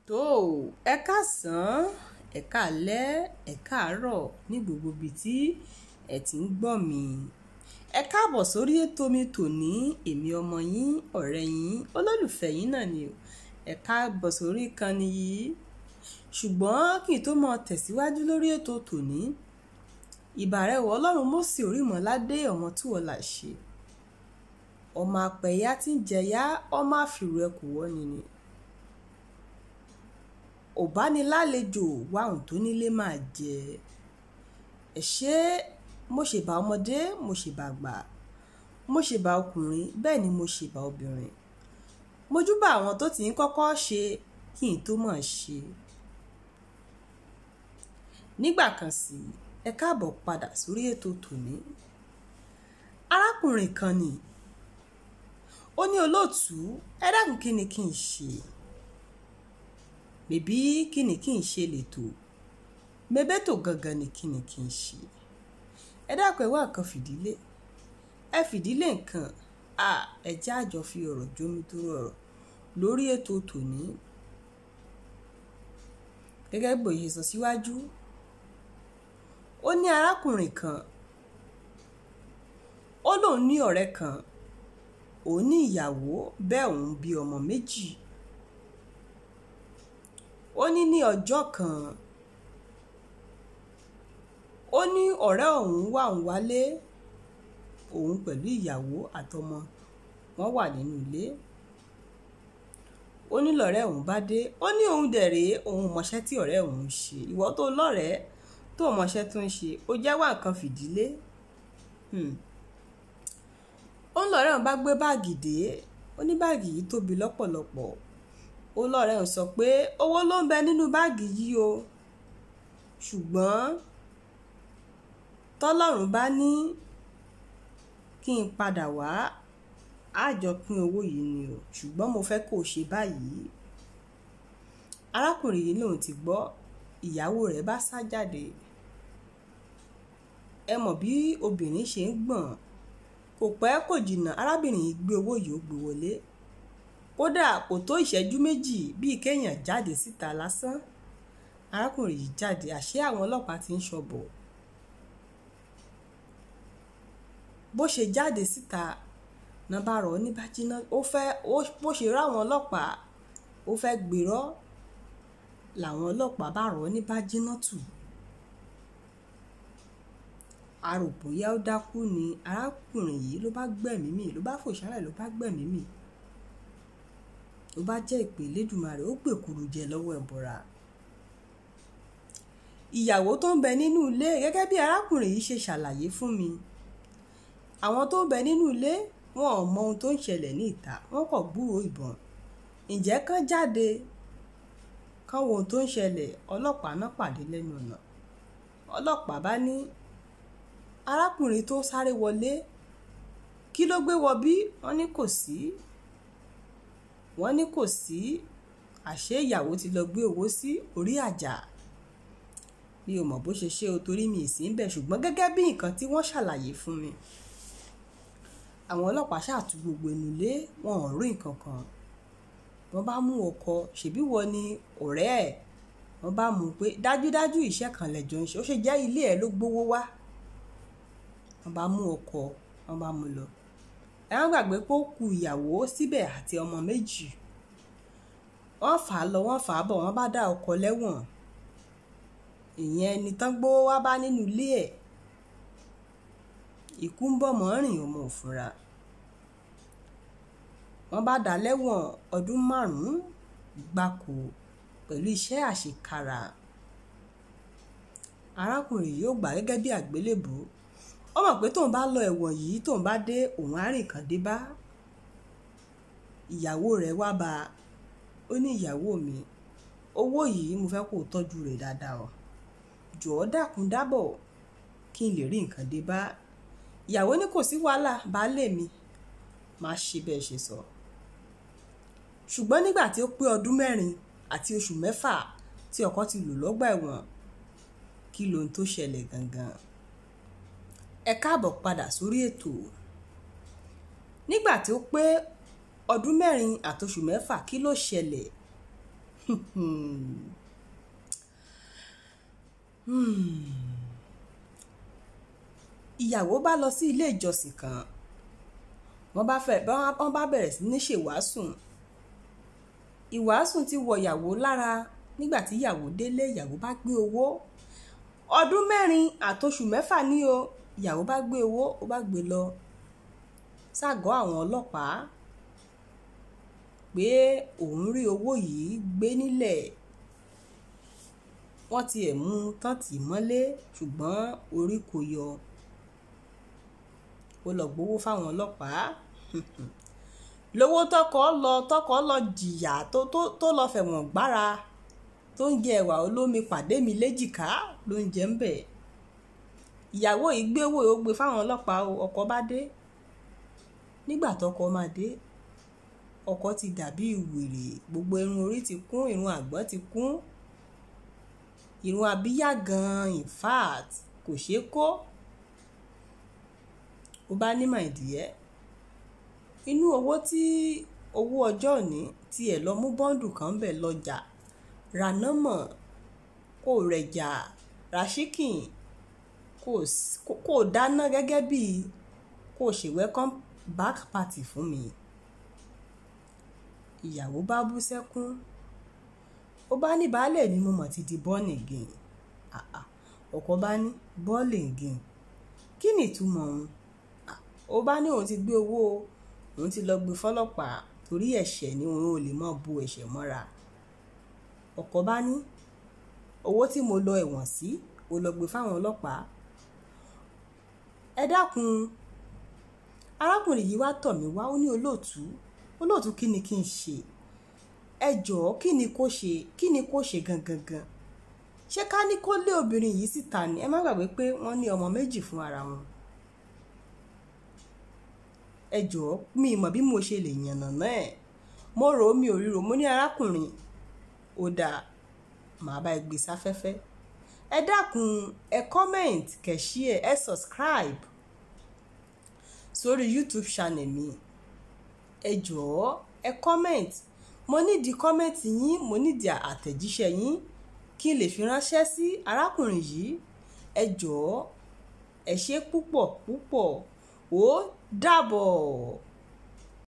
tó ẹ káàsán ẹ káalẹ́ ẹ káàárọ̀ ní gbogbo ibi tí ẹ ti ń gbọ́ mi ẹ káàbọ̀ sórí ètò mi tòní èmi ọmọ yín ọ̀rẹ́ yín olólùfẹ́ yín náà ni o ẹ káàbọ̀ sórí ìkànnì yìí ṣùgbọ́n kí n tó mọ tẹ̀síwájú lórí ètò tòní ìbàrẹ̀wọ̀ ọlọ́run Mósè Orímọ̀ládé ọmọ tí wọ́n là ṣe ọmọ apẹ̀yà tí ń jẹyà ọmọ àfìrù ẹkù wọ́ni ni òbánilálejò wàhùn tó nílé máa jẹ ẹ ṣé mo ṣèbà ọmọdé mo ṣèbà àgbà mo ṣèbà ọkùnrin bẹ́ẹ̀ ni mo ṣèbà obìnrin mojúbà àwọn tó ti ń kọ́kọ́ ṣe kí n tó mọ̀ ṣe nígbà kan sí ẹ káàbọ̀ padà sórí ètò tòní arákùnrin kan ni ó ní olóòtú ẹ dákun kí ni kí n ṣe bèbí kí ni kí n ṣe lètò mebétò gangan ni kí ni kí n ṣe ẹ dákun ẹ wá nǹkan fìdílé ẹ fìdílé nǹkan à ẹ jẹ́ àjọ fi ọ̀rọ̀ jómi tó rọrọ̀ lórí ètò tòní gẹ́gẹ́ bó ṣe sọ síwájú ó ní arákùnrin kan ó lóun ní ọ̀rẹ́ kan òun ní ìyàwó bẹ́ẹ̀ òun bí ọmọ méjì ó ní ní ọjọ́ kan ó ní ọ̀rẹ́ òun wà ń wálé òun pẹ̀lú ìyàwó àtọmọ wọn wà nínú ilé ó ní lọ̀rẹ́ òun bá dé ó ní òun dẹ̀ rèé òun mọṣẹ́ tí ọ̀rẹ́ òun ń ṣe ìwọ tó lọ́rẹ̀ẹ́ tó mọṣẹ́ tó ń ṣe ó jẹ́ wá nǹkan fìdílé ó ń lọ̀rẹ́ òun bá gbé báàgì dé ó ní báàgì yìí tóbi lọ́pọ̀lọpọ̀ ó lọ́rẹ́ òun sọ pé owó ló ń bẹ nínú báàgì yìí o ṣùgbọ́n tọ́lọ́run bá ní kí n padà wá á jọ pín owó yìí ni o ṣùgbọ́n mo fẹ́ kó o ṣe báyìí arákùnrin yìí lòun ti gbọ́ ìyàwó rẹ̀ bá sá jáde ẹ mọ̀ bí obìnrin ṣe ń gbọ̀n kò pẹ́ kò jìnnà arábìnrin yìí gbé owó yìí ó gbé wọlé kódà kò tó ìṣẹ́jú méjì bíi kéèyàn jáde síta lásán arákùnrin yìí jáde àṣé àwọn ọlọ́pàá ti ń ṣọ̀bọ̀ bó ṣe jáde síta náà bá rọ̀ ní bájíná ó fẹ́ bó ṣe ráwọn ọlọ́pàá ó fẹ́ gbèrọ́ làwọn ọlọ́pàá bá rọ̀ ní bájíná tù aròbóyá ó dákú ni arákùnrin yìí ló bá gbẹ̀mí mì ló bá fòṣálẹ̀ ló bá gbẹ̀mí mì ló bá jẹ́ ìpè Elédùmarè ó gbèkúrú jẹ lọ́wọ́ ẹ̀bọ̀ra ìyàwó tó ń bẹ nínú ilé gẹ́gẹ́ bí arákùnrin yìí ṣe ṣàlàyé fún mi àwọn tó ń bẹ nínú ilé wọn ò mọ ohun tó ń ṣẹlẹ̀ ní ìta wọn kò gbúròó ìbọn ǹjẹ́ kán jáde kán wo ohun tó ń ṣẹlẹ̀ ọlọ́pàá náà pàdé lẹ́nu ọ̀nà ọlọ́pàá bá ní arákùnrin tó sáré wọlé kí ló gbé wọ bí wọ́n ní kò sí wọ́n ní kò sí àṣé ìyàwó ti lọ gbé owó sí orí àjà mi ò mọ̀ bó ṣe ṣe o torí mi ì sí ń bẹ̀ ṣùgbọ́n gẹ́gẹ́ bí nǹkan tí wọ́n ṣàlàyé fún mi àwọn ọlọ́pàá ṣàtú gbogbo inú ilé wọn ò rí nǹkan kan wọ́n bá mú ọkọ ṣèbí wọ ni ọ̀rẹ́ ẹ̀ wọ́n bá mú un pé dájúdájú iṣẹ́ kan lẹ́jọ́ ń ṣe ó ṣe jẹ́ ilé ẹ̀ ló gbówó wá wọ́n bá mú ọkọ wọ́n bá mú lọ ẹ wọ́n gbàgbé pé ó ku ìyàwó síbẹ̀ àti ọmọ méjì wọ́n fà á lọ wọ́n fà á bọ̀ wọ́n bá dá ọkọ lẹ́wọ̀n ìyẹn ẹni tán gbówó wá bá nínú ilé ẹ̀ ikú ń bọ̀ mọ́ rìn ọmọ òfúnra wọ́n bá dá lẹ́wọ̀n ọdún márùn-ún gbáko pẹ̀lú iṣẹ́ àṣekára arákùnrin yìí ó gbà gẹ́gẹ́ bí àgbélébù ó mọ̀ pé tóun bá lọ ẹ̀wọ̀n yìí tóun bá dé òun àárín kan dé bá ìyàwó rẹ̀ wá bá ó ní ìyàwó mi owó yìí mo fẹ́ kó o tọ́jú rẹ̀ dáadáa o jọ̀ọ́ dákun dábọ̀ kí n lè rí nǹkan dé bá ìyàwó ní kò sí wàhálà baálé mi máa ṣe bẹ́ẹ̀ ṣe sọ ṣùgbọ́n nígbà tí ó pé ọdún mẹ́rin àti oṣù mẹ́fà tí ọkọ ti lò lọ́gbà ẹ̀wọ̀n kí lohun tó ṣẹlẹ̀ gangan ẹ káàbọ̀ padà sórí ètò nígbà tí ó pé ọdún mẹ́rin àtoṣù mẹ́fà kí ló ṣẹlẹ̀ ìyàwó bá lọ sí ilé ìjọsìn kan wọ́n bá fẹ́ wọ́n bá bẹ̀rẹ̀ sí ní ṣèwàásùn ìwàásùn ti wọ ìyàwó lára nígbà tí ìyàwó délé ìyàwó bá gbé owó ọdún mẹ́rin àtoṣù mẹ́fà ní o ìyàwó bá gbé owó ó bá gbé lọ ságọ́ àwọn ọlọ́pàá pé òun rí owó yìí gbé nílẹ̀ wọ́n tiẹ̀ mú tán tì mọ́lé ṣùgbọ́n orí kò yọ ó lọ gbowó fáwọn ọlọ́pàá lówó tọkọ lọ tọkọ lọ jìyà tó tó tó lọ fẹ̀wọ̀n gbára tó ń jẹ ẹ̀wà olómi pàdé mi léjìká ló ń jẹ ń bẹ̀ ìyàwó yìí gbé owó ó gbé fáwọn ọlọ́pàá ọkọ bá dé nígbà tọkọ máa dé ọkọ ti dàbí wèrè gbogbo irun orí ti kún irun àgbọ̀n ti kún irun abíyá gan in fact kò ṣeé kó ó bá ní màìdíyẹ inú owó tí owó ọjọ́ òní tiẹ̀ lọ mú bọ́ǹdù kan bẹ̀ lọ́jà rànámọ̀ kò rẹ̀jà ràṣíkìn kò dáná gẹ́gẹ́ bí kò ṣe welcome back party fún mi ìyàwó bá bú sẹ́kún ó bá ní baálé mi mo mọ̀ ti di born again ọkọ bá ní born again kí ni ìtumọ̀ òun ó bá ní òun ti gbé owó òun ti lọ gbé fọlọ́pàá torí ẹ̀ṣẹ̀ ni òun ò lè mọ̀ bu ẹ̀ṣẹ̀ mọ́ra ọkọ bá ní owó tí mo lọ ẹ̀wọ̀n sí ó lọ gbé fáwọn ọlọ́pàá ẹ dákun arákùnrin yìí wá tọ̀ mí wá ó ní olóòtú olóòtú kí ni kí n ṣe ẹ jọ̀ọ́ kí ni kó ṣe kí ni kó ṣe gangan gan ṣé ká ní kó lé obìnrin yìí síta ni ẹ má gbàgbé pé wọ́n ní ọmọ méjì fún ara wọn ẹ jọ̀ọ́ mi mọ̀ bí mo ṣe lè yànnà náà mo rò ó mi ò ríro mo ní arákùnrin ó dáa màá bá ẹ gbé sáfẹ́fẹ́ ẹ dákun ẹ comment kẹ share ẹ subscribe sórí youtube channel mi ẹ jọ̀ọ́ ẹ comment mo nídìí comment yín mo nídìí àtẹ̀jíṣẹ́ yín kí n lè fi ránṣẹ́ sí arákùnrin yìí ẹ jọ̀ọ́ ẹ ṣé púpọ̀ púpọ̀ ó dàbọ̀.